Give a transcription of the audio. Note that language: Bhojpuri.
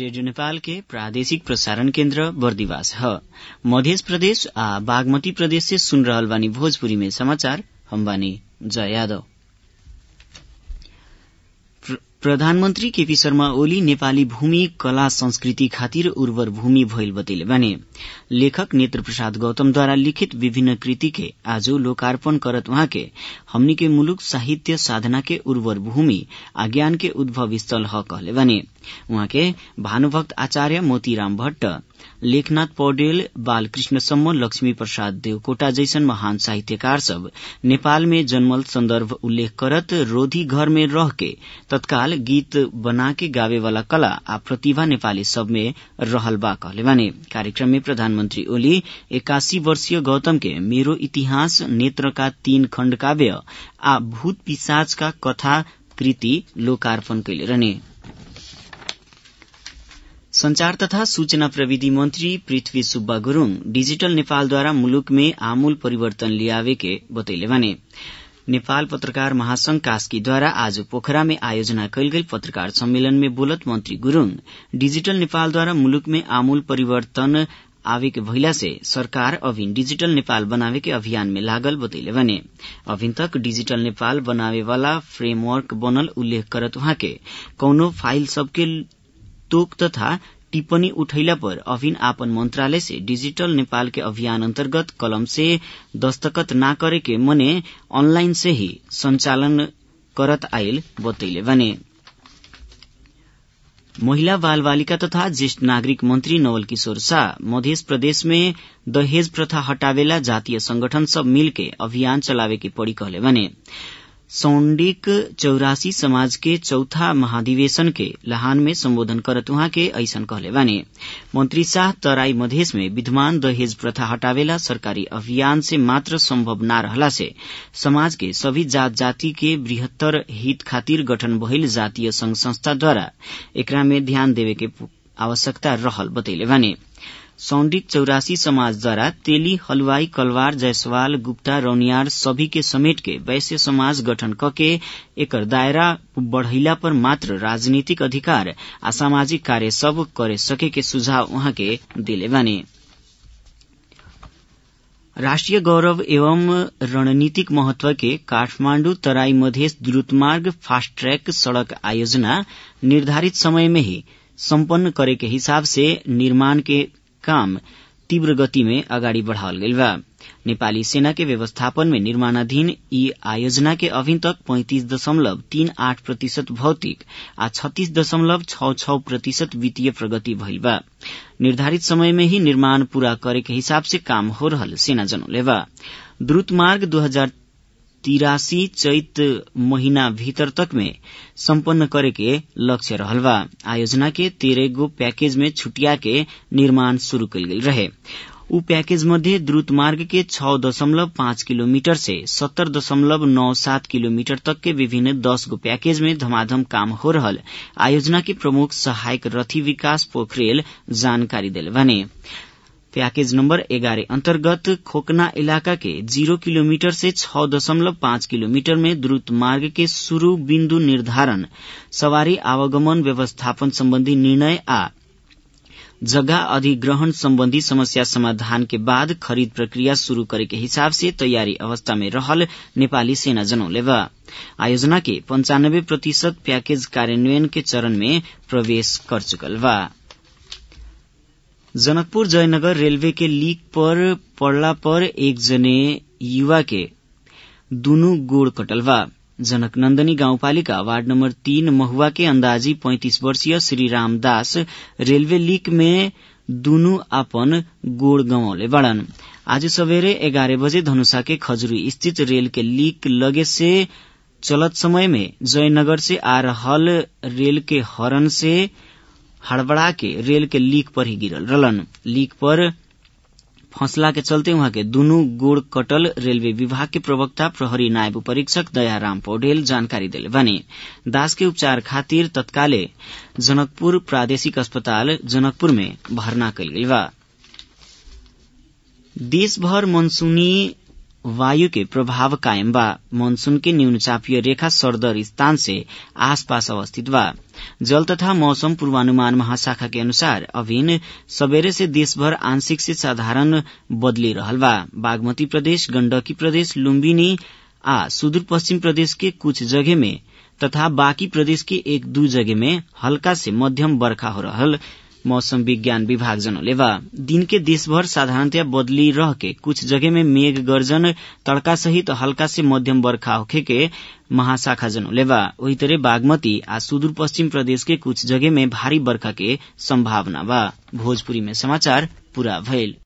रेडियो नेपाल के प्रादेशिक प्रसारण केन्द्र बर्दिवास ह मध्य प्रदेश आ बागमती प्रदेश से सुन रहल बानी भोजपुरी में समाचार हम बानी जय यादव प्रधानमन्त्री केपी शर्मा ओली नेपाली भूमि कला संस्कृति खातिर उर्वर भूमि भइल बतैले बाने लेखक नेत्र प्रसाद गौतमद्वारा लिखित विभिन्न कृति के आज लोकार्पण करत उहाँ के हमनी के मुलुक साहित्य साधना के उर्वर भूमि आ ज्ञान के उद्भव स्थल ह कहले बाने उहाँ के भानुभक्त आचार्य मोतीराम भट्ट लेखनाथ पौडेल बालकृष्ण सम्म लक्ष्मी प्रसाद देवकोटा जैसन महान साहित्यकार सब नेपाल में जन्मल संदर्भ उल्लेख करत रोधी घर में रह के तत्काल गीत बना के गावे वाला कला आ प्रतिभा नेपाली सब में रहल बा कहले बाने कार्यक्रम में प्रधानमन्त्री ओली एकासी वर्षीय गौतम के मेरो इतिहास नेत्र का तीन खण्ड काव्य आ भूत पिसाच का कथा कृति लोकार्पण कैले रहने संचार तथा सूचना प्रविधि मन्त्री पृथ्वी सुब्बा गुरूङ डिजिटल नेपालद्वारा मुलुक में आमूल परिवर्तन लियावे के बतैले भने नेपाल पत्रकार महासंघ कास्कीद्वारा आज पोखरा में आयोजना कैल गेल पत्रकार सम्मेलन में बोलत मंत्री गुरूङ डिजिटल नेपालद्वारा मुलुक में आमूल परिवर्तन आवे के भइला से सरकार अभिन डिजिटल नेपाल बनावे के अभियान में लागल बतैले भने अभिन तक डिजिटल नेपाल बनावे वाला फ्रेमवर्क बनल उल्लेख करत उहाँ के कौनो फाइल सबके तोक तथा टिप्पणी उठैला पर अभिन आपन मंत्रालय से डिजिटल नेपाल के अभियान अंतर्गत कलम से दस्तखत ना करे के मने ऑनलाइन से ही संचालन करत आयल बतैले बने महिला बाल बालिका तथा ज्येष्ठ नागरिक मंत्री नवल किशोर शाह मध्य प्रदेश में दहेज प्रथा हटावेला जातीय संगठन सब मिलके अभियान चलावे के पड़ी कहले बने सौंडिक चौरासी समाज के चौथा महाधिवेशन के लहान में संबोधन करत उहाँ के ऐसन कहले बाने मंत्री शाह तराई मधेश में विद्यमान दहेज प्रथा हटावेला सरकारी अभियान से मात्र संभव न रहला से समाज के सभी जात जाति के बृहत्तर हित खातिर गठन भइल जातीय संघ संस्थाद्वारा एकरा में ध्यान देवे के आवश्यकता रहल बतैले बाने सौंडिक चौरासी समाजद्वारा तेली हलवाई कलवार जायसवाल गुप्ता रौनियार सभी के समेट के वैश्य समाज गठन कके एकर दायरा बढ़ैला पर मात्र राजनीतिक अधिकार आ सामाजिक कार्य सब करे सके के सुझाव उहाँ के दिले बाने राष्ट्रिय गौरव एवं रणनीतिक महत्व के काठमाण्डु तराई मधेश द्रुतमार्ग फास्ट ट्रैक सड़क आयोजना निर्धारित समय में ही सम्पन्न करे के हिसाब से निर्माण के काम तीव्र गति में अगाडि बढ़ावल गइल बा नेपाली सेना के व्यवस्थापन में निर्माणाधीन यी आयोजना के अभी तक पैंतिस दशमलव तीन आठ प्रतिशत भौतिक आ छत्तीस दशमलव छ छ प्रतिशत वित्तीय प्रगति भइल बा निर्धारित समय में ही निर्माण पूरा करे के हिसाब से काम हो रहल सेना जनौले बा द्रुत मार्ग दू हजार तिरासी चैत महीना भीतर तक में सम्पन्न करे के लक्ष्य रहल बा आयोजना के तेरह गो पैकेज में छुटिया के निर्माण शुरू कल गेल रहे उ पैकेज मध्ये द्रुत मार्ग के छ दशमलव पाँच किलोमीटर से सत्तर दशमलव नौ सात किलोमीटर तक के विभिन्न दस गो पैकेज में धमाधम काम हो रहल आयोजना के प्रमुख सहायक रथी विकास पोखरेल जानकारी दिले भने पैकेज नम्बर एघार अन्तर्गत खोकना इलाका के जीरो किलोमीटर से छ दशमलव पाँच किलोमीटर में द्रुत मार्ग के शुरू बिन्दु निर्धारण सवारी आवागमन व्यवस्थापन सम्बन्धी निर्णय आ जगह अधिग्रहण सम्बन्धी समस्या समाधान के बाद खरीद प्रक्रिया शुरू करे के हिसाब से तैयारी अवस्था में रहल नेपाली सेना जनौले बा आयोजना के पंचानब्बे प्रतिशत पैकेज कार्यान्वयन के चरण में प्रवेश कर चुकल बा जनकपुर जयनगर रेलवे के लीक पर पड़ला पर एक जने युवा के दुनु गोड़ कटल बा जनक नन्दनी गाउँपालिका वार्ड नम्बर तीन महुआ के अंदाजी पैंतिस वर्षीय श्री रामदास रेलवे लीक में दुनु आपन गोड़ गंवले बड़न आज सवेरे एघार बजे धनुषा के खजुरी स्थित रेल के लीक लगे से चलत समय में जयनगर से आ रहल रेल के हरन से हड़बड़ा के रेल के लीक पर ही गिरल रहलन लीक पर फंसला के चलते वहां के दुनू गोड़ कटल रेलवे विभाग के प्रवक्ता प्रहरी नायब परीक्षक दयाराम पौडेल जानकारी दिले बने दास के उपचार खातिर तत्काले जनकपुर प्रादेशिक अस्पताल जनकपुर में भर्ना कल गई बा देशभर मनसूनी वायु के प्रभाव कायम बा मानसून के न्यून चापीय रेखा सरदर स्थान से आसपास अवस्थित बा जल तथा मौसम पूर्वानुमान महाशाखा के अनुसार अभिन सबेरे से देशभर आंशिक से साधारण बदली रहल बा बागमती प्रदेश गण्डकी प्रदेश लुम्बिनी आ सुदूर पश्चिम प्रदेश के कुछ जगह में तथा बाँकी प्रदेश के एक दू जगह में हल्का से मध्यम बर्खा हो रहल मौसम विज्ञान विभाग जनौलेवा दिन के देशभर साधारणतया बदली रह के कुछ जगह में मेघ गर्जन तड़का सहित हल्का से मध्यम बर्खा होखे के महाशाखा जनौलेवा वही तरह बागमती आ सुदूर पश्चिम प्रदेश के कुछ जगह में भारी बर्खा के संभावना बा भोजपुरी में समाचार पूरा भइल